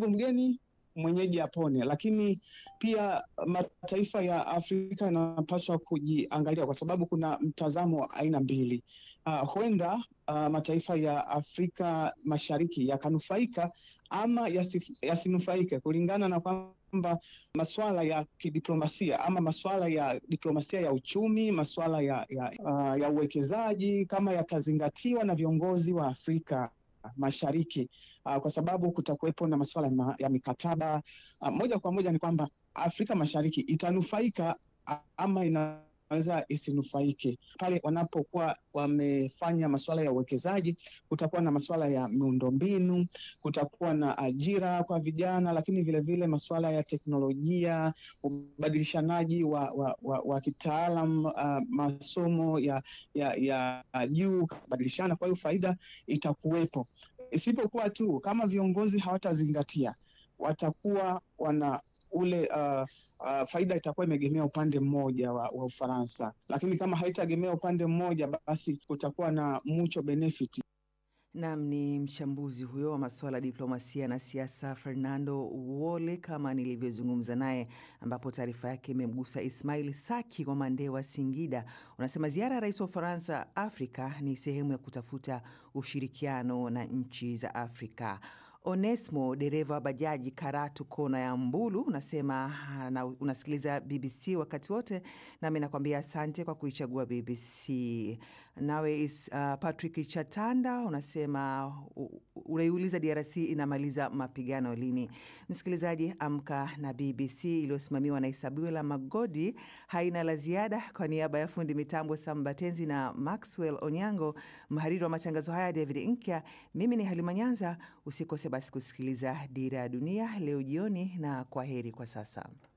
Karibu mgeni mwenyeji apone, lakini pia mataifa ya Afrika yanapaswa kujiangalia kwa sababu kuna mtazamo wa aina mbili. Uh, huenda uh, mataifa ya Afrika Mashariki yakanufaika ama yasif, yasinufaike kulingana na kwamba masuala ya kidiplomasia ama masuala ya diplomasia ya uchumi, masuala ya, ya, uh, ya uwekezaji kama yatazingatiwa na viongozi wa Afrika Mashariki uh, kwa sababu kutakuwepo na masuala ya, ya mikataba uh, moja kwa moja ni kwamba Afrika Mashariki itanufaika uh, ama inaweza isinufaike pale wanapokuwa wamefanya masuala ya uwekezaji. Kutakuwa na masuala ya miundombinu, kutakuwa na ajira kwa vijana, lakini vilevile vile masuala ya teknolojia, ubadilishanaji wa, wa, wa, wa kitaalam uh, masomo ya ya ya juu kubadilishana. Kwa hiyo faida itakuwepo, isipokuwa tu kama viongozi hawatazingatia, watakuwa wana ule uh, uh, faida itakuwa imeegemea upande mmoja wa, wa Ufaransa, lakini kama haitaegemea upande mmoja, basi kutakuwa na mucho benefit. Nam ni mchambuzi huyo wa masuala ya diplomasia na siasa Fernando Wole, kama nilivyozungumza naye, ambapo taarifa yake imemgusa Ismail Saki wa Mandewa, Singida. Unasema ziara ya rais wa Ufaransa Afrika ni sehemu ya kutafuta ushirikiano na nchi za Afrika. Onesmo, dereva wa bajaji Karatu, kona ya Mbulu, unasema na unasikiliza BBC wakati wote, nami nakwambia asante kwa kuichagua BBC. Nawe is, uh, Patrick Chatanda unasema unaiuliza DRC inamaliza mapigano lini? Msikilizaji, amka na BBC iliyosimamiwa na Isabuela Magodi haina la ziada. Kwa niaba ya fundi mitambo Sambatenzi na Maxwell Onyango, mhariri wa matangazo haya David Nkya, mimi ni Halima Nyanza. Usikose basi kusikiliza Dira ya Dunia leo jioni, na kwa heri kwa sasa.